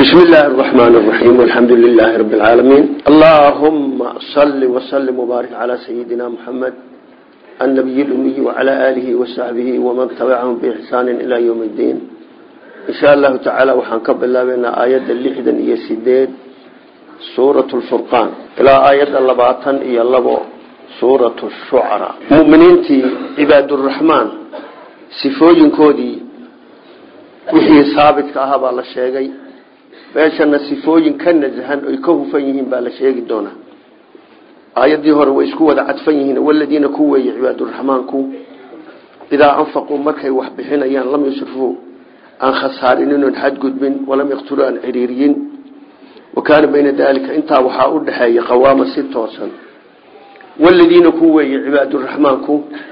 بسم الله الرحمن الرحيم والحمد لله رب العالمين اللهم صل وسلم وبارك على سيدنا محمد النبي الأمي وعلى آله وصحبه ومن تبعهم بإحسان إلى يوم الدين إن شاء الله تعالى وحنكب الله بأن آيات اللحدا إيا سيدين سورة الفرقان إلى آيات اللباطن إيا اللبو سورة الشعراء مؤمنين عباد الرحمن سفوجين كودي وحي ثابت كأهب الله الشيغي meeshana sifooyin ka nasahan oy ka hufan yihiin baa la sheegi doonaa aayadii hore way isku wada cadfan yihiin waladiina ku weeye cibaaduraxmaanku idaa anfaquu markay wax bixinayaan lam yusrifuu aan khasaarinin oon xadgudbin walam yaqtuluu aan ciriiriyin wa kaana bayna daalika intaa waxaa u dhexeeya qawaama si toosan waladiina ku weeye cibaaduraxmaanku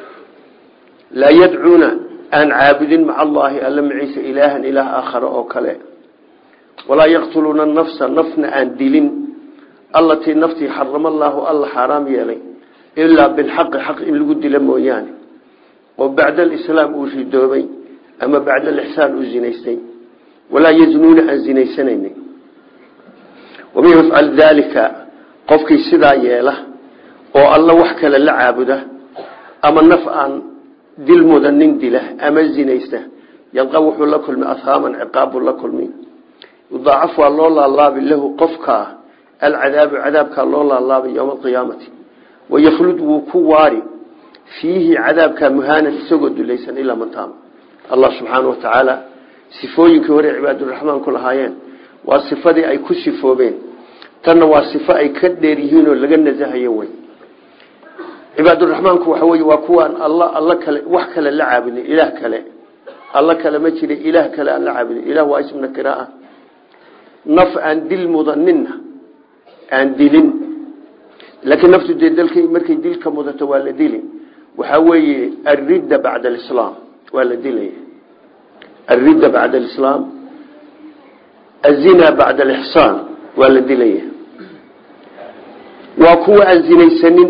laa yadcuuna aan caabudin maca allaahi alla maciisa ilaahan ilaah aakhare oo kale walaa yaqtuluuna nafsa nafna aan dilin allatii naftii xarama allaahu alla xaaraam yeelay ilaa bilxaqi xaq in lagu dila mooyaane oo bacda alislaam uu ridoobay ama bacda alixsaan uu zinaystay walaa yaznuuna aan zinaysanaynin waman yafcal daalika qofkii sidaa yeela oo alla wax kale la caabuda ama naf aan dil mudanin dila ama zinaysta yalqa wuxuu la kulmi ahaaman ciqaabu la kulmi yudaacaf waa loo laalaabi lahu qofkaa alcadaabu cadaabkaa loo laalaabay yowma alqiyaamati waykhlud wuu ku waari fiihi cadaabkaa muhaanan isagoo dulaysan ilaa mantaama allah subxaana wa tacaala sifooyinkii hore cibaaduraxmaan ku lahaayeen waa sifadii ay ku sifoobeen tanna waa sifo ay ka dheer yihiinoo laga nasahayo wey cibaaduraxmaanku waxa wey waa kuwaan alla alla kale wax kale la caabudin ilaah kale alla kale ma jira ilaah kale aan la caabudin ilah waa ismna kiraa naf aan dil mudanina aan dilin laakiin naftu dee dalk markay dilka mudato waa la dili waxaa weeye alridda bacda alislaam waa la dilaya alridda bacda alislaam azina bacda alixsaan waa la dilaya waa kuwa aan zinaysanin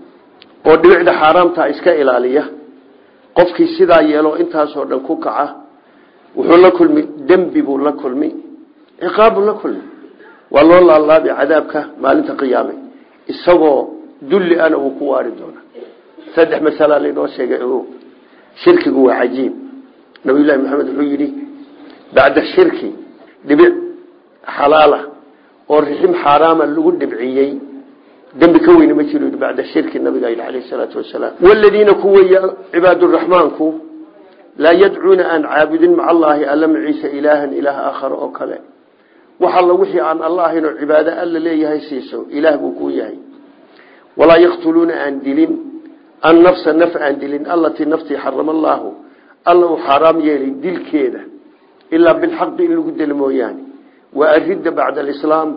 oo dhibicda xaaraamta iska ilaaliya qofkii sidaa yeelo intaasoo dhan ku kaca wuxuu la kulmi dembi buu la kulmi ciqaabu la kulmi waa loo laalaabi cadaabka maalinta qiyaame isagoo dulli ana uu ku waari doona saddex masala laynoo sheegay o shirkigu waa cajiib nabiyullahi maxamed wuxuu yidhi bacda shirki dhibic xalaala oo rixim xaaraama lagu dhibciyey dembi ka weyne ma jiro bacda shirki nabiga yidhi alayh salaatu wasalaam waladiina kuweya cibaaduraxmaanku laa yadcuuna aan caabudin maca allaahi alla maciisa ilaahan ilaah aakhare oo kale wax alla wixii aan alla ahayn oo cibaado alla leeyahay siiso ilaah buu kuu yahay walaa yaqtuluuna aan dilin an nafsa naf aan dilin allatii naftii xarama allaahu alla uu xaaraam yeelay dilkeeda ilaa bilxaqi in lagu delo mooyaane waa aridda bacda alislaam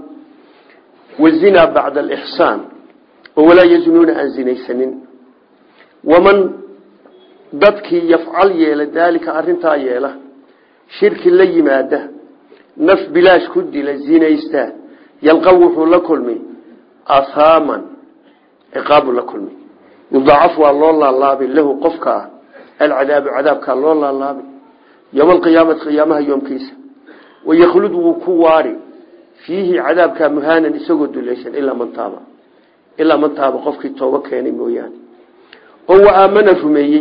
wazinaa bacda alixsaan oo walaa yaznuuna aan zinaysanin waman dadkii yafcal yeela daalika arintaa yeela shirki la yimaada naf bilaash ku dila zinaysta yalqa wuxuu la kulmi ahaaman ciqaabu la kulmi yudaacaf waa loo laalaabi lahu qofkaa alcadaabu cadaabkaa loo laalaabi yowma alqiyaamati qiyaamaha yoomkiisa waykhlud wuu ku waari fiihi cadaabkaa muhaanan isagoo dulaysan ilaa man taaba ilaa man taaba qofkii toobo keenay mooyaane oo wa aamana rumeeyey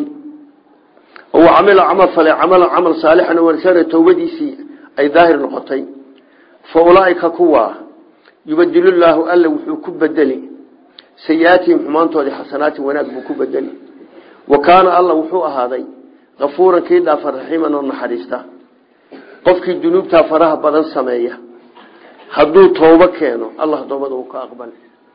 oo wa camila camal fale camalan camal saalixan wanasana towbadiisii ay daahir noqotay fa ulaaika kuwaa yubadilu llaahu alla wuxuu ku bedeli sayi-aatihim xumaantoodii xasanaatin wanaag buu ku bedeli wa kaana alla wuxuu ahaaday kafuuran kii dhaafa raxiiman oo naxariista qofkii dunuubtaa faraha badan sameeya hadduu toobo keeno allah toobada uu ka aqbali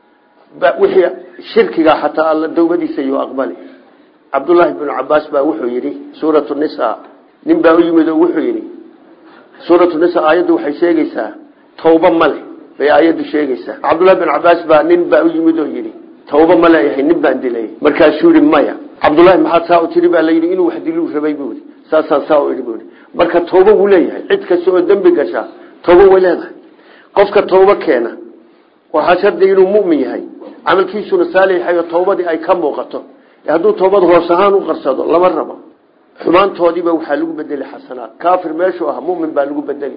wixii shirkiga xataa alla towbadiisa yuu aqbali cabdullaahi bnu cabaas baa wuxuu yidhi suuratu nisa nin baa u yimid oo wuxuu yidhi suuratu nisa aayaddu waxay sheegaysaa tawba male bay aayaddu sheegaysaa cabdullahi bin cabaas baa nin baa u yimid oo yidhi tawba ma leeyahay nin baan dilay markaasuu yihi maya cabdullahi maxaad saa u tiri baa layidhi inuu wax diluu rabay buu yidhi saasaan saa u idhi buu yidhi marka tawba wuu leeyahay cid kasta oo dembi gashaa tawba way leedahay qofka tawba keena waxaa shardi inuu mu'min yahay camalkiisuna saalixay oo tawbadii ay ka muuqato hadduu tawbad hoos ahaan u qarsado lama rabo xumaantoodiiba waxaa lagu bedeli xasanaad kaafir meeshuu ah mumin baa lagu bedeli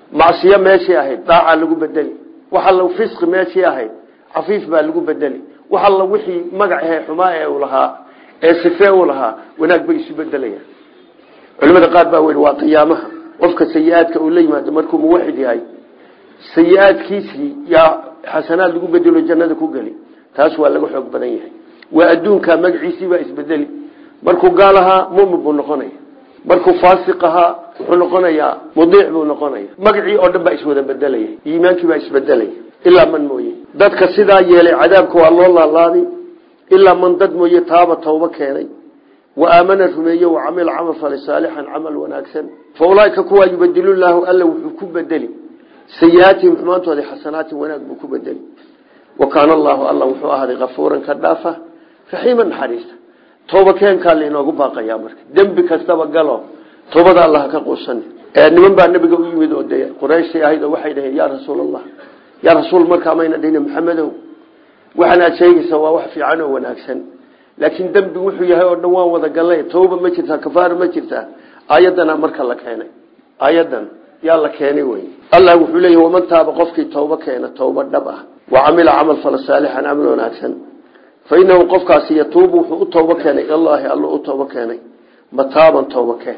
macsiyo meeshii ahayd daacaa lagu bedeli wax alla fisqi meeshii ahayd cafiif baa lagu bedeli wax alla wixii magacahe xumaa ee uu lahaa ee sifee uu lahaa wanaag bay isu bedelayaan culimada qaar baa weyhi waa qiyaamaha qofka sayi-aadka uu la yimaado markuu muwaxid yahay sayi-aadkiisii yaa xasanaad lagu bedelo jannada ku geli taas waa laga xoog badan yahay waa adduunka magaciisii baa isbedeli markuu gaal ahaa mumin buu noqonaya markuu faasiq ahaa wuxuu noqonayaa mudiic buu noqonaya magacii oo dhan baa iswada bedelaya iimaankii baa isbedelaya ilaa man mooye dadka sidaa yeelay cadaabka waa loo laalaabi ilaa man dad mooye taaba tawba keenay wa aamana rumeeye wa camila camal falay saalixan camal wanaagsan fa ulaaika kuwaa yubadilu llaahu alla wuxuu ku bedeli sayi-aatihim xumaantooda xasanaatin wanaag buu ku bedeli wa kaana allaahu alla wuxuu ahaaday kafuuran ka dhaafa raxiima naxariista tooba keenkaa lainoogu baaqayaa marka dembi kastaba galo toobada allah ka quusan niman baa nabiga u yimid oo dee qurayshtii ahayd oo waxay dhaheen yaa rasuul allah yaa rasuul markaa mayna dhihina maxamedow waxaan aad sheegaysa waa wax fiican oo wanaagsan laakiin dembi wuxuu yahay oo dhan waan wada gallay tooba ma jirtaa kafaara ma jirtaa aayadana marka la keenay aayadan yaa la keenay wey allah wuxuu leeyahy waman taaba qofkii tooba keena tooba dhab ah wa camila camal fala saalixan camal wanaagsan fa inahu qofkaasi yatuubu wuxuu u tooba keenay ilallaahi alla u tooba keenay mataaban tooba keen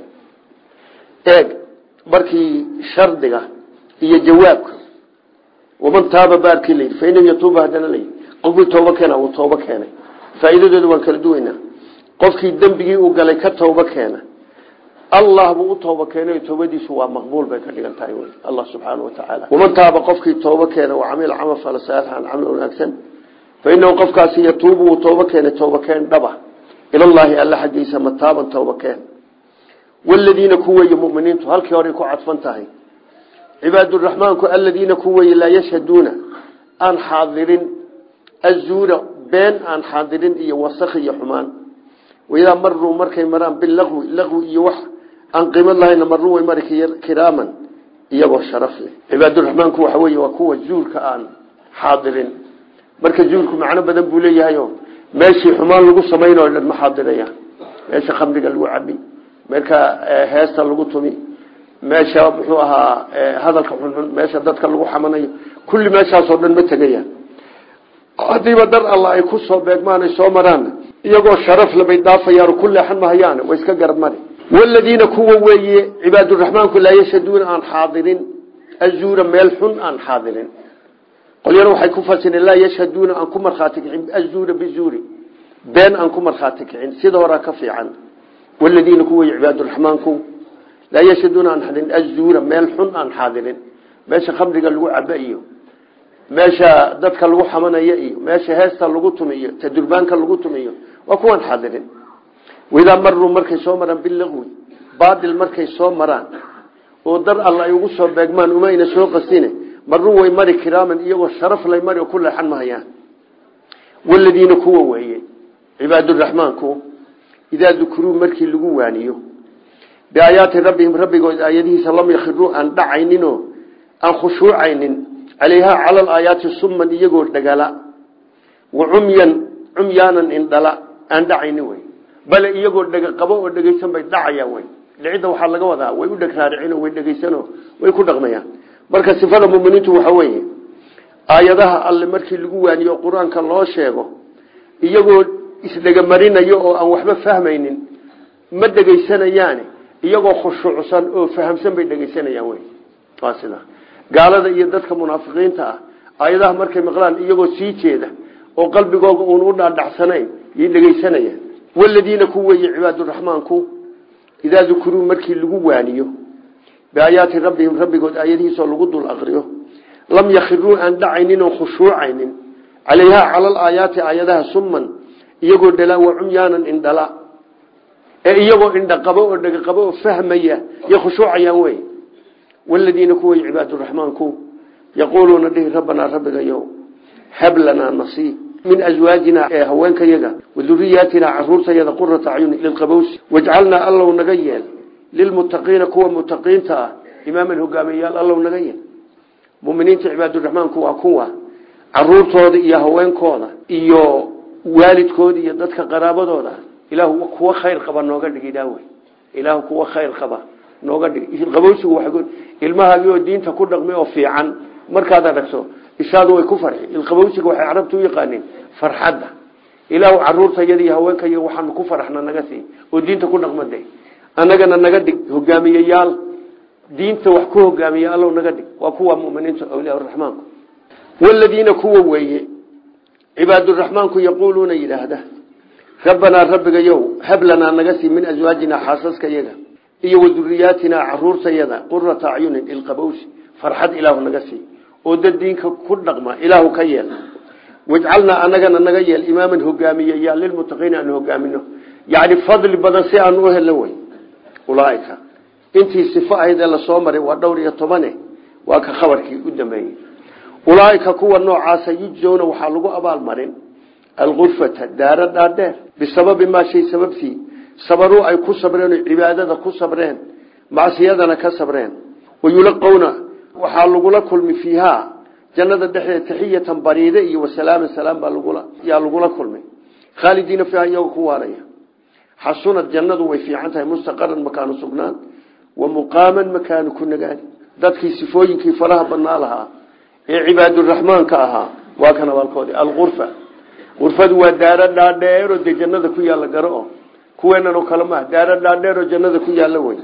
eeg markii shardiga iyo jawaabka waman taaba baarkii layidhi fa inahu yatuubu haddana layidhi qofkii tooba keena uu tooba keenay faa'iidadooda waan kala duwaynaa qofkii dembigii uu galay ka tooba keena allah buu u tooba keenay toobadiisu waa maqbuul bay ka dhigan tahay wy allah subxaana wa tacaala waman taaba qofkii tooba keena wa camila camal fala saalixan camal wanaagsan fa inahu qofkaasi yatuubu wuu tooba keenay tooba keen dhaba ilallaahi alla xaggiisa mataaban tooba keen waladiina ku weeye muminiintu halkii horay ku cadfan tahay cibaaduraxmaanku aladiina ku weeye laa yashhaduuna aan xaadirin azuura been aan xaadirin iyo wasakh iyo xumaan waidaa maruu markay maraan bilaqwi laqwi iyo wax aan qiimad lahayna maruu way mari kiraaman iyagoo sharaf leh cibaaduraxmaanku waxa weeye waa kuwa zuurka aan xaadirin marka zuurku macno badan buu leeyahayo meeshii xumaan lagu samayn oo dhan ma xaadirayaan meesha khamriga lagu cabi meelka heesta lagu tumi meesha muxuu ahaa hadalka xunxun meesha dadka lagu xamanayo kulli meeshaasoo dhan ma tegayaan haddiiba dar alla ay ku soo beegmaan ay soo maraanna iyagoo sharaf labay dhaafayaan ku leexan mahayaan way iska garab mari waladiina kuwa weeye cibaaduraxmaanku laa yashaduuna aan xaadirin azuura meel xun aan xaadirin qolyana waxay ku fasireen laa yashhaduuna aan ku markhaati kicin azuura bizuuri been aan ku markhaati kicin sida horaa ka fiican waladiina ku weeye cibaaduraxmaanku laa yashhaduuna aan xadirin azuura meel xun aan xaadirin meesha khamriga lagu caba iyo meesha dadka lagu xamanaya iyo meesha heesta lagu tumiyo tadurbaanka lagu tumiyo waa kuwaan xadirin waidaa maruu markay soo maraan bilaqwi baadil markay soo maraan oo dar alla ay ugu soo beegmaan umayna soo qasine maruu way mari kiraaman iyagoo sharaf lay mari oo ku leexan mahayaan waladiina kuwa weeye cibaaduraxmaanku idaa dukuruu markii lagu waaniyo biaayaati rabbihim rabbigood aayadihiisa lam yakhiruu aan dhacayninoo aan khushuucaynin calayhaa cala alaayaati summan iyagoo dhagala wa cumyan cumyaanan indhala aan dhacaynin wey bale iyagoo dhega qabo oo dhegaysan bay dhacayaan wey dhicidda waxaa laga wadaa way u dheg raaricino way dhegaysano way ku dhaqmayaan marka sifada muminiintu waxa weeye aayadaha alle markii lagu waaniyo qur-aanka loo sheego iyagoo isdhegamarinayo oo aan waxba fahmaynin ma dhegaysanayaani iyagoo khushuucsan oo fahamsan bay dhegaysanayaan wey waa sida gaalada iyo dadka munaafiqiinta ah aayadaha markay maqlaan iyagoo sii jeeda oo qalbigooga uun u dhaadhacsanayn yay dhegaysanayaan waladiina ku weeye cibaaduraxmaanku idaa dukuruu markii lagu waaniyo biaayaati rabbihim rabbigood aayadihiisoo lagu dul aqriyo lam yakhiruu aan dhacaynin oo khushuucaynin calayhaa cala alaayaati aayadaha summan iyagoo dhalaa wa cumyaanan indhala ee iyagoo indhaqabo oo dhegaqabo oo fahmaya iyo khushuucayaan wey waladiina kuway cibaaduraxmaanku yaquuluuna dhihi rabbanaa rabbigayow hab lanaa nasiib min aswaajina ee haweenkayaga waduriyaatina caruurtayada qurata acyuni lilqabowsi wajcalnaa allow naga yeel lilmuttaqiina kuwa mutaqiinta ah imaaman hogaamiyayaal allow naga yeel muminiinta cibaaduraxmaanku waa kuwa caruurtooda iyo haweenkooda iyo waalidkooda iyo dadka qaraabadooda ilaahu kuwa khayr qaba nooga dhig ilaawey ilaahu kuwa khayr qaba nooga dhig ilqabowsigu waa ilmahaagii oo diinta ku dhaqmay oo fiican markaad aragto ishaadu way ku farxi ilqabowsiga waxay carabtu u yaqaaniin farxadda ilaahu caruurtayada iyo haweenkaiyo waxaanu ku faraxna naga sii oo diinta ku dhaqmade annagana naga dhig hogaamiyeyaal diinta wax ku hogaamiya allow naga dhig waa kuwa muminiinta awliyaa raxmaanku waladiina kuwa weeye cibaaduraxmaanku yaquuluuna yidhaahda rabbanaa rabbigayow hab lanaa naga sii min aswaajinaa xaasaska yaga iyo waduriyaatinaa caruurtayada qurata acyunin ilqabowsi farxad ilaahu naga sii oo dad diinka ku dhaqma ilaahu ka yeel wajcalnaa anagana naga yeel imaaman hogaamiyeyaa lilmutaqiina aanu hogaamino yacni fadli badan si aanu u helno wey ulaaika intii sifo ahayd ee lasoo maray waa dhowr iyo tobane waa ka khabarkii u dambeeyey ulaaika kuwa noocaasa yujzowna waxaa lagu abaalmarin alkurfata daara dhaadheer bisababi maa shay sababtii sabaruu ay ku sabreen oo cibaadada ku sabreen macsiyadana ka sabreen wayulaqowna waxaa lagula kulmi fiihaa jannada dhexdeeda taxiyatan bariide iyo wasalaaman salaam baa lagula yaa lagula kulmay khaalidiina fiiha iyagoo ku waaraya xasunad jannadu way fiican tahay mustaqaran makaanu sugnaan wa muqaaman makaanu ku nagaani dadkii sifooyinkii faraha badnaa lahaa ee cibaaduraxmaanka ahaa waa kan abaalkoodi alkurfa kurfadu waa daaro dhaadheeroo dee jannada ku yaalla garo o kuweenan oo kale maaha daaro dhaadheeroo jannada ku yaalla wey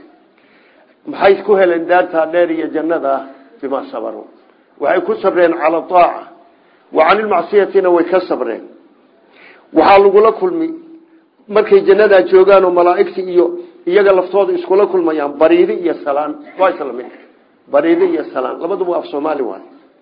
maxay ku heleen daartaa dheer iyo jannada bimaa sabaru waxay ku sabreen cala aaca wa canilmacsiyatina way ka sabreen waxaa lagula kulmi markay jannadaa joogaan oo malaaigta iyo iyaga laftooda iskula kulmayaan bariidi iyo salaan waa isla mid bariidi iyo salaan labaduba af soomaali waay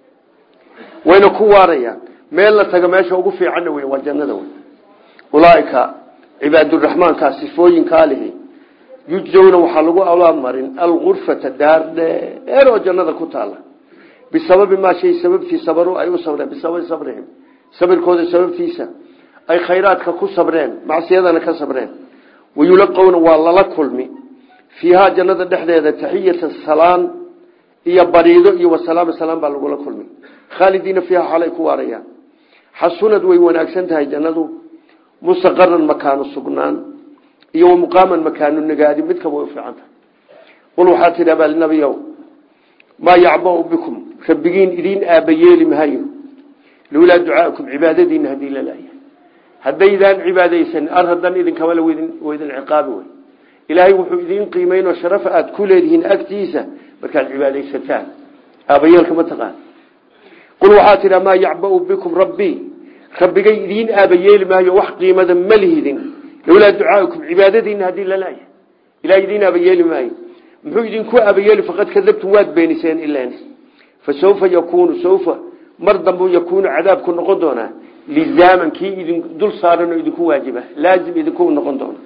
wayna ku waarayaan meel la taga meesha ugu fiicanna wey waa jannada wey ulaaika cibaaduraxmaankaa sifooyinkaa lihi yujzowna waxaa lagu abaalmarin alkurfata daar dheer oo jannada ku taala bisababi maa shay sababtii sabaru ay u sabreen bisababi sabrihim sabirkooda sababtiisa ay khayraadka ku sabreen macsiyadana ka sabreen wayulaqowna waa lala kulmi fiihaa jannada dhexdeeda taxiyatan salaan iyo bariido iyo wasalaam salaam baa lagula kulmi khaalidiina fiiha xalay ku waarayaan xasunad way wanaagsan tahay jannadu mustaqaran makaanu sugnaan iyo wamuqaaman makaanu nagaadi midkaba way u fiican tahay qul waxaa tidhi baalnabiyow maa yacbau bikum rabbigiin idiin aabayeeli mahayo lowlaa ducaakum cibaadadiina haddii lalaaya haddaydaan cibaadaysan ar hadan idinkama waydin ciqaabi wey ilaahay wuxuu idiin qiimeyn oo sharaf aad ku leedihiin agtiisa markaad cibaadaysataan aabayeelka ma taqaan qul waxaa tidha maa yacbau bikum rabbii rabbigay idiin aabayeeli maayo wax qiimada ma lihidin lowlaa ducaakum cibaadadiina haddii lalaaya ilahay idiin aabayeeli maayo muxuu idinku aabayeeli faqad kadabtum waad beeniseen ilan fa saufa yakunu saufa mar dambu yakuunu cadaabku noqon doonaa lizaaman kii idin dul saaran oo idinku waajiba laazim idinku noqon doona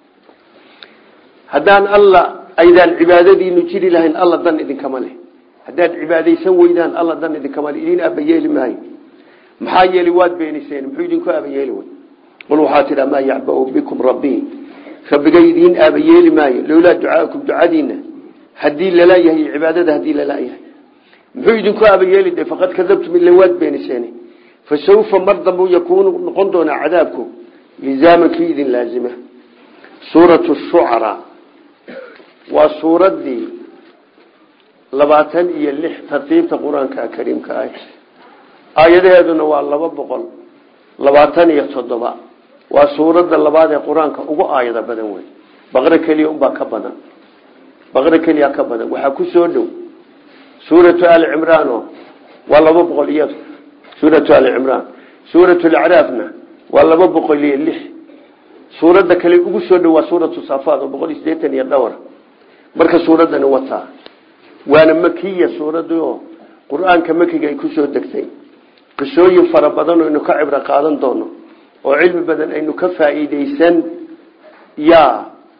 haddaan alla aydaan cibaadadiinu jiri lahayn alla dan idinkama leh haddaad cibaadaysan weydaan alla dan idinkama leh idin aabayeeli maayo maxaa yeeli waad beeniseen muxuu idinku aabayeeli wey qul waxaa tidha maa yacbau bikum rabbii rabbigay idiin aabayeeli maayo lowlaa ducaakum ducadiina haddii lalaayahay cibaadada haddii lalaayahay muxuu idinku aabayeeli de faqad kadabtum ila waad beeniseen fasawfa mar dambu yakuunu noqon doonaa cadaabku lizaaman kii idin laazima suuratu shucaraa waa suuraddii labaatan iyo lix tartiibta qur-aanka kariimka ah aayadaheeduna waa laba boqol labaatan iyo toddoba waa suuradda labaad ee qur-aanka ugu aayado badan wey baqro keliya unbaa ka badan baqro keliya ka badan waxaa ku soo dhow suuratu ali cimraan oo waa laba boqol iyo suuratu ali cimraan suuratu lacraafna waa laba boqol iyo lix suuradda kale ugu soo dhow waa suuratu safaad oo boqol iyo sideetan iyo dhowr marka suuraddani wataa waana makiya suuradii oo qur-aanka makiga ay kusoo degtay qisooyin fara badan oo aynu ka cibro qaadan doono oo cilmi badan aynu ka faa'iideysan yaa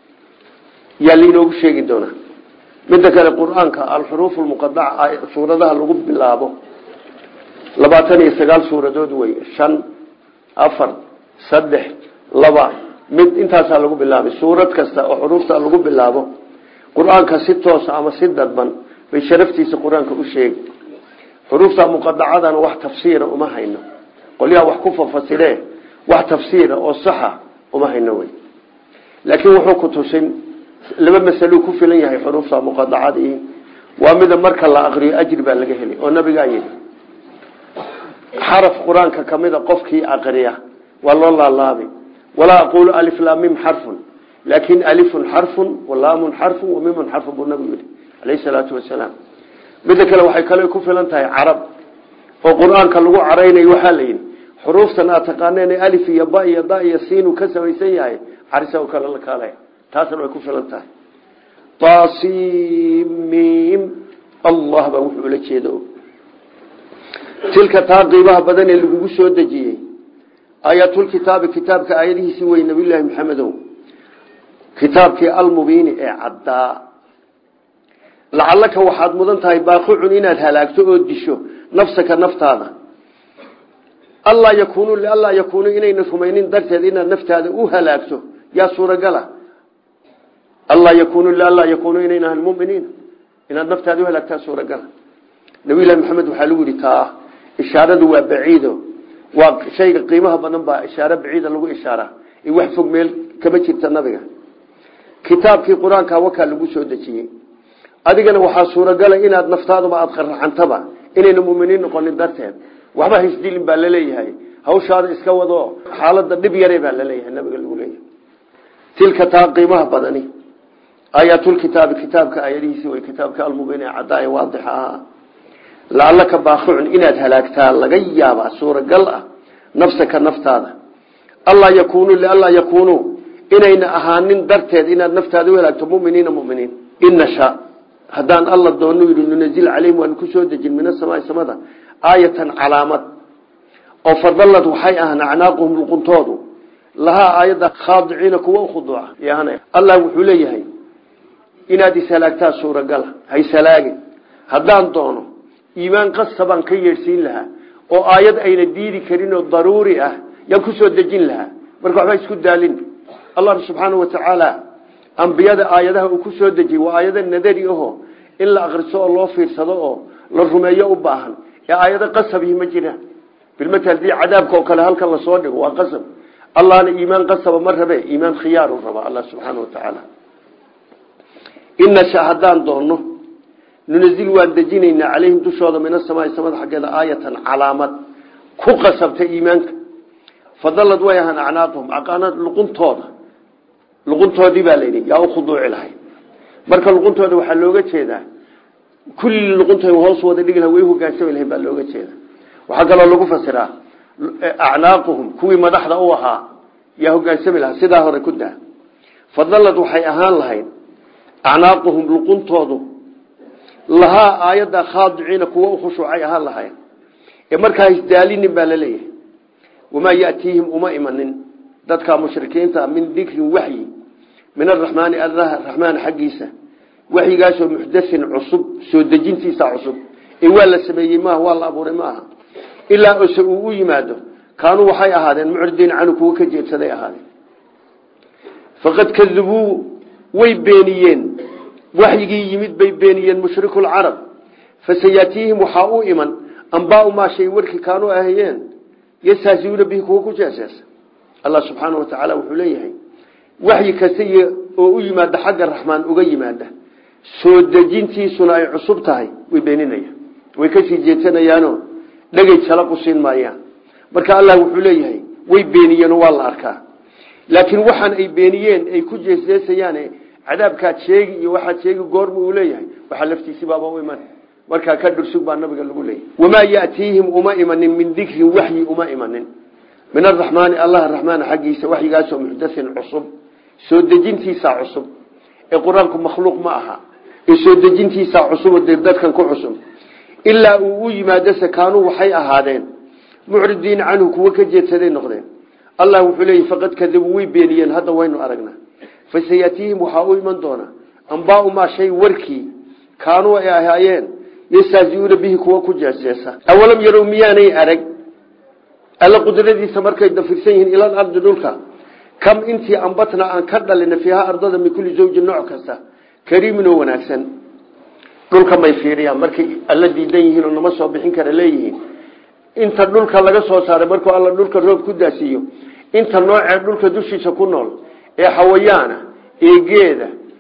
yaa lainoogu sheegi doonaa midda kale qur-aanka alxuruuf lmuqadaca suuradaha lagu bilaabo labaatan iyo sagaal suuradood wey shan afar saddex laba mid intaasaa lagu bilaabay suurad kasta oo xuruufta lagu bilaabo qur-aanka si toosa ama si dadban bay sharaftiisa qur-aanka u sheegi xuruufta muqadacadana wax tafsiira uma hayno qolyaha wax ku fafasiree wax tafsiira oo saxa uma hayno wey laakiin wuxuu ku tusin laba masaluu ku filan yahay xuruufta muqadacadii waa mida marka la aqriyo ajri baa laga helay oo nabigaa yidhi xaraf qur-aanka kamida qofkii aqriya waa loo laalaabay walaa aquulu aliflamim xarfun laakin alifun xarfun walaamun xarfun wamimun xarfun buu nabigu yihi alayhi salaatu wasalaam midda kale waxay kale ku filan tahay carab oo qur-aanka lagu caraynayo waxaa la yidhi xuruuftan aad taqaaneen alif iyo ba iyo da iyo siinu ka samaysan yahay carisa oo kale la kaalaya taasna way ku filan tahay tasimim allah baa wuxuu ula jeeda tilka taa qiimaha badan ee lagugu soo dejiyey aayatulkitaabi kitaabka aayadihiisii wey nabiyullaahi maxamedow kitaabkii almubiini ee caddaa lacalaka waxaad mudan tahay baaqicun inaad halaagto oo disho nafsaka naftaada allaa yakuunu lianlaa yakuunu inayna rumaynin darteed inaad naftaada u halaagto yaa suuragala allaa yakuunu lianlaa yakuunu inayna ahan muminiin inaad naftaada u halaagtaa suuragala nabiyullahi maxamed waxaa lagu yihi taa ishaaradu waa baciido waa shayga qiimaha badan baa ishaaro baciida lagu ishaara in wax fog meel kama jirta nabiga kitaabkii qur-aanka wakaa lagu soo dejiyey adigana waxaa suuragala inaad naftaaduba aada qaracantaba inayna muminiin noqonin darteed waxba haisdilin baa laleeyahay hawshaada iska wado xaalada dhib yare baa laleeyahay nabiga lagu leeyahay tilka taa qiimaha badani aayaatulkitaabi kitaabka aayadihiisi way kitaabka almubiin ee caddaa ee waadixa ahaa lacalaka baaqicun inaad halaagtaa laga yaabaa suuragal ah nafsaka naftaada allaa yakuunu lianlaa yakuunuu inayna ahaanin darteed inaad naftaada u halaagto muminiina muminiin inasha haddaan alla doonu yidhi nunazil calayhim waanu ku soo dejin min asamaai samada aayatan calaamad oo fadalad waxay ahaan acnaaquhum luquntoodu lahaa aayadda khaadiciina kuwa ukhuduuca yaana allah wuxuu leeyahay inaad ishalaagtaa suuragala haishalaagin haddaan doono iimaan qasabaan ka yeedhsiin lahaa oo aayad ayna diidi karin oo daruuri ah yaan kusoo dejin lahaa marka waxba isku daalin allah subxaanau watacaala ambiyada aayadaha uu ku soo dejiyey waa aayado nadari aho in la akriso oo loo fiirsado oo la rumeeyo u baahan ee aayado qasabihi ma jiraan bilmatal hadii cadaabka oo kale halkan lasoo dhigo waa qasab allahna iimaan qasaba ma rabe iimaan khiyaaru raba allah subxaana watacaala inasha haddaan doonno nunazil waan dejinaynaa calayhim dushooda min asamaai samada xaggeeda aayatan calaamad ku qasabta iimaanka fadalad way ahaan acnaaquhum aqaanad luquntooda luquntoodii baa layidhi yaa u khuduuci lahay marka luquntooda waxaa looga jeedaa kulli luquntood hoos wada dhigi laha way hogaansami lahayn baa looga jeeda waxaa kaloo lagu fasiraa acnaaquhum kuwii madaxda u ahaa yaa hogaansami lahaa sidaa hore ku daa fadalad waxay ahaan lahayd acnaaquhum luquntoodu lahaa aayadda khaadiciina kuwa u khushuucay ahaan lahayn ee markaa isdaalinin baa laleeyahay wamaa yatiihim uma imanin dadka mushrikiinta min dikrin waxyi min araxmaani allah raxmaan xaggiisa waxyigaasoo muxdathin cusub soo dejintiisa cusub ee waa la sameeyey maaha waa la abuuray maaha ilaa ose uu u yimaado kaanuu waxay ahaadeen mucridiin canu kuwa ka jeedsaday ahaadeen faqad kadubuu way beeniyeen waxyigii yimid bay beeniyeen mushriku lcarab fasayatiihim waxaa u iman ambaau maa shay warkii kaanuu ahayeen yastahziuuna bihi kuwa ku jeeseesa allah subxaana watacaala wuxuu leeyahay waxyi kasta oo u yimaada xagga raxmaan uga yimaada soo dejintiisuna ay cusub tahay way beeninayaan way kasii jeedsanayaano dhegay jala qusiin maayaan marka allah wuxuu leeyahay way beeniyeen waa la arkaa laakiin waxaan ay beeniyeen ay ku jeesjeesayaan cadaabkaad sheegi iyo waxaad sheegi goorma uu leeyahay waxaa laftiisibaaba u iman markaa ka dhursug baa nabiga lagu leeyahy wamaa yatiihim uma imanin min dikrin waxyi uma imanin min araxmaani allah raxmaan xaggiisa waxyigaasoo muxdathin cusub soo dejintiisa cusub ee qur-aanku makhluuq ma aha ee soo dejintiisa cusub dee dadkan ku cusub ilaa uu u yimaado sakaanuu waxay ahaadeen mucridiin canhu kuwa ka jeedsaday noqdeen allah wuxuu leeyahy faqad kadabuu way beeniyeen hadda waynu aragnaa fasayatiihim waxaa u iman doona ambaau maa shay warkii kaanuu ay ahaayeen yastahziuuna bihi kuwa ku jeeseesa awalam yarow miyaanay arag alla qudradiisa markay dafirsan yihiin ilal ardi dhulka kam intii ambatna aan ka dhalina fiiha ardada min kulli zawjin nooc kasta kariimin oo wanaagsan dhulka may fiiriyaan markay alla diidan yihiin oo nama soo bixin kara leeyihiin inta dhulka laga soo saaray markuu alla dhulka roob ku daasiiyo inta noocee dhulka dushiisa ku nool ee xawayaana ee geeda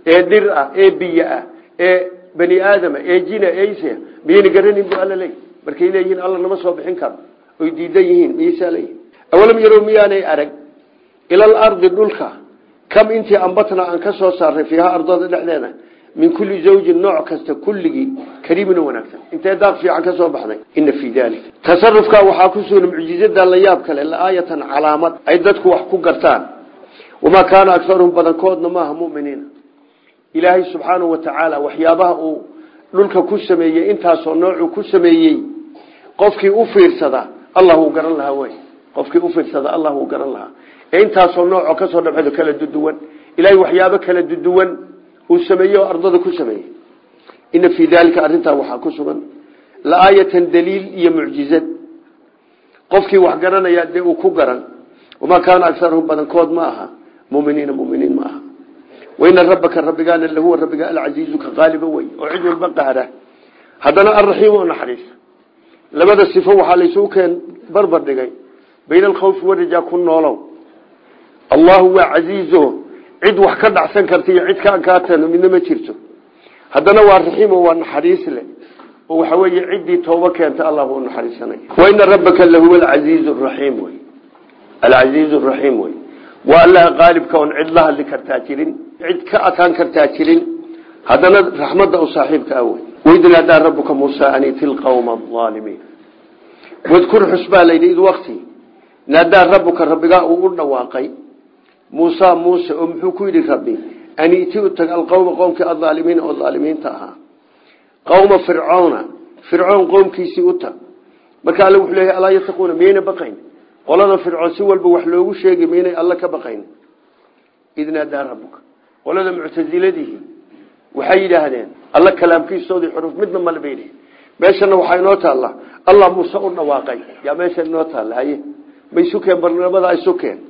ee dhir ah ee biyo ah ee bani aadama ee jina eise miyayna garanin bu alla leey markay leeyihiin alla nama soo bixin karo oy diidan yihiin miyaysaa leeyihin awalam yarow miyaanay arag ilal ardi dhulka kam intii ambatna aan ka soo saarnay fiiha ardada dhexdeeda min kulli zawjin nooc kasta kulligii kariimin wanaagsan intee daaq fiican ka soo baxday ina fii dalik tasarufka waxaa ku sugan mucjizada la yaab kale laaayatan calaamad ay dadku wax ku gartaan wamaa kaana akaruhum badankoodna maaha muminiina ilaahay subxaanahu watacaala waxyaabaha uu dhulka ku sameeyey intaasoo noocuu ku sameeyey qofkii u fiirsada allah uu garan lahaa wey qofkii u fiirsada allah uu garan lahaa ee intaasoo noocoo kasoo dhabcedo kala duduwan ilaahay waxyaabo kala duduwan uu sameeyey oo ardada ku sameeyey ina fii daalika arrintaa waxaa ku sugan laaayatan daliil iyo mucjizad qofkii wax garanaya dee uu ku garan wamaa kaana akaruhum badankood ma aha muminiina muminiin ma aha waina rabbaka rabbigaana lahuwa rabbiga alcasiizu ka qaaliba wey oo cid walba qahra haddana alraxiim oo naxariisa labada sifo waxaa laysugu keen barbar dhigay bayna alkhawfi warajaa ku noolow allahu waa casiizo cid wax ka dhacsan karta iyo cid ka ankaatan midna ma jirto haddana waa raxiim oo waa naxariis leh oo waxa weeye ciddii tooba keenta allah u naxariisanay waina rabbaka lahuwa alcasiizu raxiim wey alcasiizu raxiim wey waa allaha qaalibka oon cid la hadli kartaa jirin cid ka adkaan kartaa jirin haddana raxmadda u saaxiibka ah wey waid naadaa rabuka muusa an iti lqawma aalimiin wadkur xus baa layidhi id wakti naadaa rabuka rabbigaa uu u dhawaaqay muusa muuse oo muxuu ku yidhi rabbi an iti u tag alqowma qowmkii aaalimiina oo aalimiinta ahaa qowma fircoona fircoon qowmkiisii u tag marka alle wuxuu leeyahy alaa yataquuna miyayna baqayn qolada fircoon si walba wax loogu sheegi maynay alla ka baqayn id naadaa rabuka qolada muctasiladihi waxay yidhaahdeen alla kalaamkiisoodii xuruf midna male bay yidhi meeshana waxaa inoo taalla allah muuse u dhawaaqay yaa meesha inoo taalla haye ma isukeen barnamada isukeen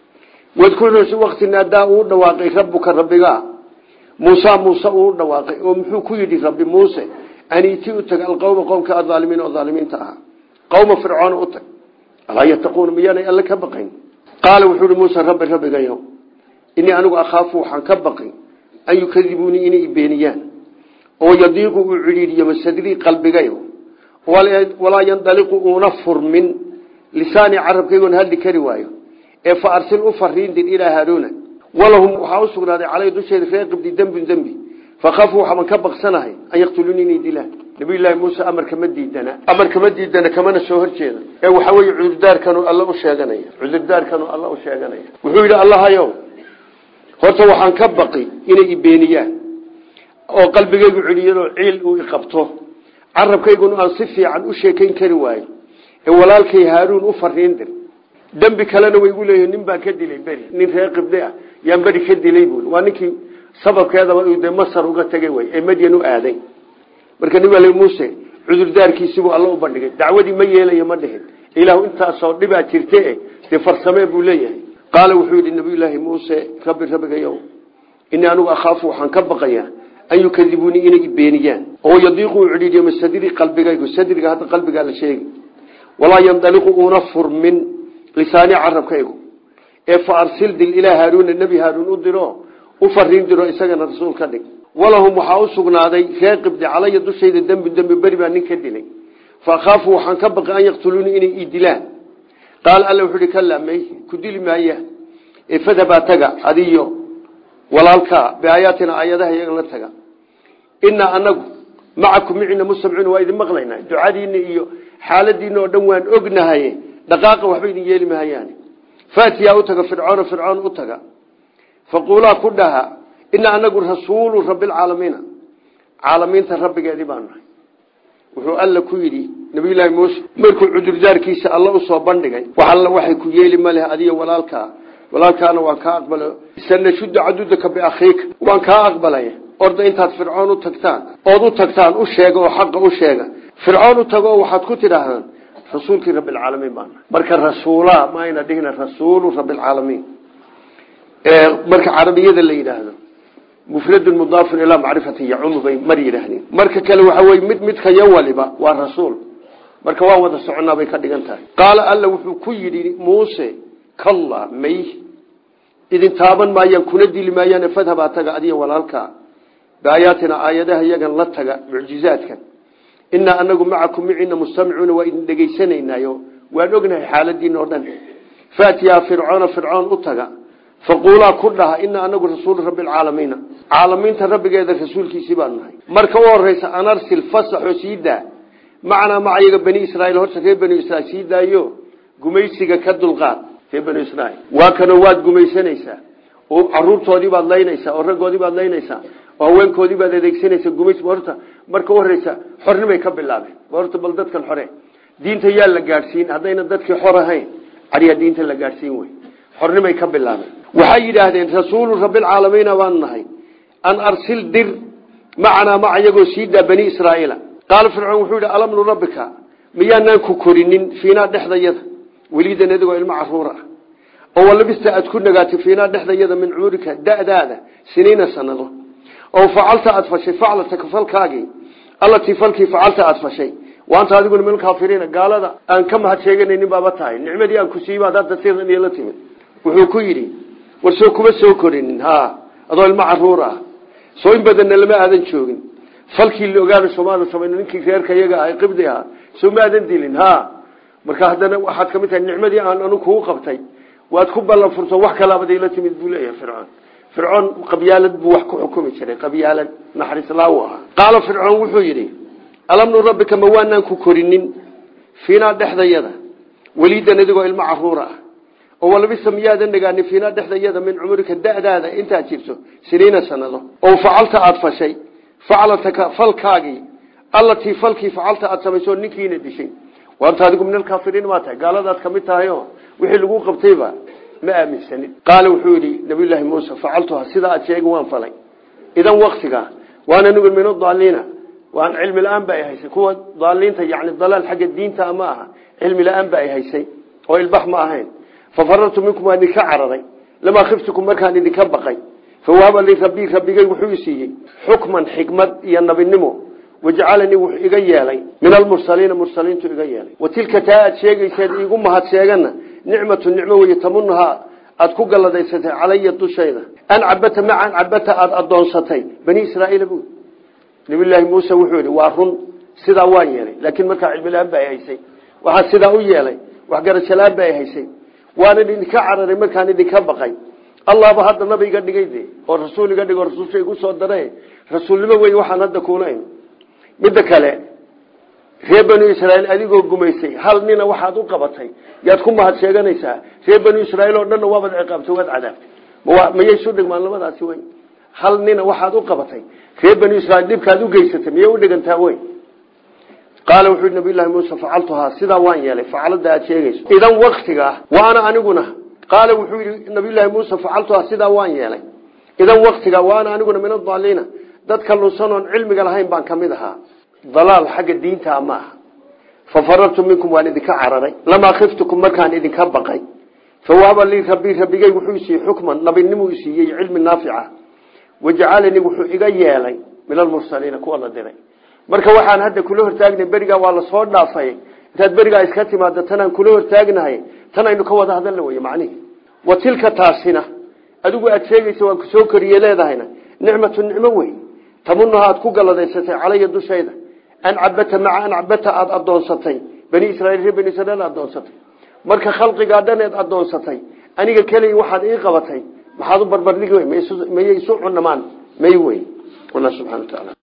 wadkur wakti naadaa uu dhawaaqay rabuka rabbigaa muusa muuse uu dhawaaqay oo muxuu ku yidhi rabbi muuse aniiti u tag alqowma qowmka aalimiin oo aalimiinta ahaa qowma fircoona u tag alaa yataquuna miyaanay alle ka baqayn qaala wuxuu ihi muuse rabbi rabbigayo inii anigu akhaafu waxaan ka baqay an yukadibuunii inay beeniyaan oo yadiiqu uu cidhiidhiyo masadrii qalbigayo walaa yandaliqu uuna furmin lisaanii carabkaygoon hadli kari waayo ee fa arsil u fariindin ilaa haaruuna walahum waxaa u sugnaaday calay dusheeda ree qibdi dembin dembi fakafuu waxaban ka baqsanahay an yaqtuluuni inay dilaan nabiyullaahi muuse amarka ma diidana amarka ma diidana kamana soo horjeeda ee waxaa weeye cudurdaarkanu alla u sheeganaya cudurdaarkanu alla u sheeganaya wuxuu yidhi allahayow horta waxaan ka baqi inay ibeeniyaan oo qalbigaygu celiyadoo ciil uu iqabto carabkayguna aan si fiican u sheekayn kari waayo ee walaalkay haaruun u fariin dir dembi kalena way igu leeyihin nin baan ka dilay beri nin reer qibde ah yaan beri ka dilay buui waa ninkii sababkeedaba de masar uga tegay way ee madyan u aaday marka nin baa muuse cudurdaarkiisibuu alla u bandhigay dacwadii ma yeelayo ma dhihin ilaahu intaasoo dhibaa jirte dee farsamee buu leeyahay qaala wuxuu yidhi nabiyulaahi muuse rabbi rabbigayow inii anigu akhaafu waxaan ka baqayaa an yukadibuunii inay ibeeniyaan oo yadiiqu u cidhiidhiyo masadrii qalbigaygu sadriga hadda qalbigaa la sheegi walaa yandaliqu uuna furmin lisaani carabkaygu ee fa arsil dil ilaa haaruuna nebi haaruun u diro u fariin diro isagana rasuul ka dhig walahum waxaa u sugnaaday reer qibdi calaya dushayda dembi dembi beri baa nin ka dilay fa akhaafu waxaan ka baqay an yaqtuluunii inay ii dilaan qaala alla wuxuu ihi kalaa may ku dili maaya ee fadhabaa taga adiyo walaalkaa biaayaatina aayadaha iyaga la taga inaa anagu macakum micina mustamciin waa idin maqlaynaa ducadiina iyo xaaladiina oo dhan waan ognahay dhaqaaqa waxba idin yeeli mahayaan faatiyaa u taga fircoona fircoon u taga faquulaa ku dhaha inaa anagu rasuulu rabbilcaalamiina caalamiinta rabbigeedii baan nahay wuxuu alla ku yidhi nabiyullaahi muuse markuu cudurdaarkiisa alla usoo bandhigay wax alla waxay ku yeeli ma leh adiyo walaalkaa walaalkaana waan kaa aqbala sanashudda cadudaka biakhiika waan kaa aqbalay orda intaad fircoon u tagtaan ood u tagtaan u sheega oo xaqa u sheega fircoon u tago oo waxaad ku tidhaahdaan rasuulkii rabbilcaalamiin baan nahay marka rasuula ma ayna dhihina rasuulu rabbilcaalamiin marka carabiyada la yidhaahdo mufradun mudaafun ilaa macrifatin yacumu bay mar yidhaahdeen marka kale waxa weye mid midka yo waliba waa rasuul marka waa wada soconaa bay ka dhigan tahay qaala alla wuxuu ku yidhi muuse kalla may idin taaban maayaan kuna dili maayaan fadhabaa taga adiya walaalkaa biaayaatina aayadaha iyagan la taga mucjizaadkan inaa anagu macakum miciina mustamicuuna waa idin dhegaysanaynayo waan ognahay xaaladiina o dhan faatiyaa fircoona fircoon u taga faquulaa ku dhaha inaa anagu rasuulu rabbi alcaalamiina caalamiinta rabbigeeda rasuulkiisii baan nahay marka u horeysa anarsil fasaxoo sii daa macnaa macayaga bani israiil horta reer bani israiil sii daayo gumaysiga ka dulqaad reer bani israiil waa kanoo waad gumaysanaysaa oo caruurtoodii baad laynaysaa oo raggoodii baad laynaysaa oo haweenkoodii baad adeegsanaysaa gumays horta marka u horeysa xornimay ka bilaabeen horta bal dadkan xore diinta yaa la gaadhsiin haddayna dadkii xor ahayn cariyaa diinta la gaadhsiin wey xornimay ka bilaabeen waxay yidhaahdeen rasuulu rabbilcaalamiina baanu nahay an arsil dir macanaa maca iyagoo sii daa bani israaiila qaala fircoon wuxuu yidhi alam nurabbika miyaanaan ku korinin fiinaa dhexdayada weliidan adigoo ilmo caruur ah oo walabista aad ku nagaatay fiinaa dhexdayada min cumurika da'daada siniina sanado oo facalta aad fashay faclataka falkaagii allatii falkii facalta aad fashay waanta adiguna min kaafiriina gaalada aan ka mahad sheeganaynin baaba tahay nicmadii aan ku siibaad hadda sidan iyo la timid wuxuu ku yidhi war soo kuma soo korinin ha adoo ilmo caruur ah soo in badanna lama aadan joogin falkii la ogaana soomaalia samayn ninkii reerka iyaga ahay qibdi ahaa soo ma aadan dilin ha marka haddana waxaad kamid tahay nicmadii aan anu kugu qabtay waad ku ballan furto wax kalaabad ila timid buu leeyahay fircoon fircoon qabyaalad buu wax ku xukumi jiray qabyaalad naxariislaawu ahaa qaala fircoon wuxuu yidhi alam nurabbika ma waanaan ku korinin fiinaa dhexdayada weliidan adigoo ilmo caruura ah oo walbisa miyaadan nagaanin fiinaa dhexdayada min cumurika da'daada intaad jirto siniina sanado oo facalta aada fashay faclataka falkaagii allatii falkii facalta aada samaysoo ninkiina dishay waanta adigu min alkaafiriin maa tahay gaaladaad kamid tahay o wixii lagu qabtayba ma aaminsanin qaala wuxuu yidhi nabiyullaahi muuse facaltuha sidaa aad sheegi waan falay idan waktiga waana nugu min adaliina waan cilmi la-aan ba ay haysay kuwa daaliinta yani dalaal xagga diinta ma aha cilmi la-aan ba ay haysay oo ilbax ma ahayn fafarartu minkum waan idinka cararay lamaa khiftukum markaan idinka baqay fawahaba li rabbii rabbigay wuxuu isiiyey xukman xikmad iyo nabinimo wajcalanii wuxuu iga yeelay min almursaliina mursaliintu iga yeelay wa tilka taa aad sheegayseed iigu mahad sheegana nicmatu nicmo weye tamunahaa aad ku galladaysatay calaya dushayda an cabata macan cabata aada adoonsatay bani israaiil bu nabiyllaahi muuse wuxuu yihi waa run sidaa waan yeelay laakiin markaa cilmilaan ba ay haysay waxaa sidaa u yeelay waxgarashalaan ba ay haysay waanan idinka cararay markaan idinka baqay allahba hadda nabi iga dhigay de oo rasuul iga dhig oo rasuulsha igu soo dara rasuulnimo wey waxaan hadda kuulayn midda kale reer banu israiil adigoo gumaysay hal nina waxaad u qabatay yaad ku mahad sheeganaysaa reer banu israiil oo dhanna waabaad ciqaabtay waad cadaabtay mayay isu dhigmaan labadaasi wey hal nina waxaad u qabatay reer banu israiil dhibkaad u geysatay miyay u dhigantaa wey qaala wuxuu yidhi nabiyullahi muuse facaltuhaa sidaa waan yeelay facalada aad sheegayso idan waktiga waana aniguna qaala wuxuu yidhi nabiyullaahi muuse facaltuhaa sidaa waan yeelay idan waktiga waana aniguna min adaliina dadka lunsan oon cilmiga lahayn baan kamid ahaa dalaal xagga diintaa ma aha fafarartu minkum waan idinka cararay lamaa khiftukum markaan idinka baqay fawahaba lii rabbii rabbigay wuxuu isiiyey xukman nabinimuu isiiyey cilmi naafica wajcalanii wuxuu iga yeelay min almursaliina kuwa la diray marka waxaan hadda kula hortaagnay berigaa waa lasoo dhaafay intaad berigaa iska timaado tanaan kula hortaagnahay tan aynu ka wada hadalna wey macnihi wa tilka taasina adigu aad sheegaysa waan kusoo koriye leedahayna nicmatu nicmo wey tamunaha aad ku galladaysatay calaya dushayda an cabata maca an cabata aada adoonsatay bani israiil reer bani israiil adoonsatay marka khalqigaa dhaneed adoonsatay aniga keliya waxaad ii qabatay maxaad u barbardhigi wey mayay isu cunamaan may wey allah subxana wa taala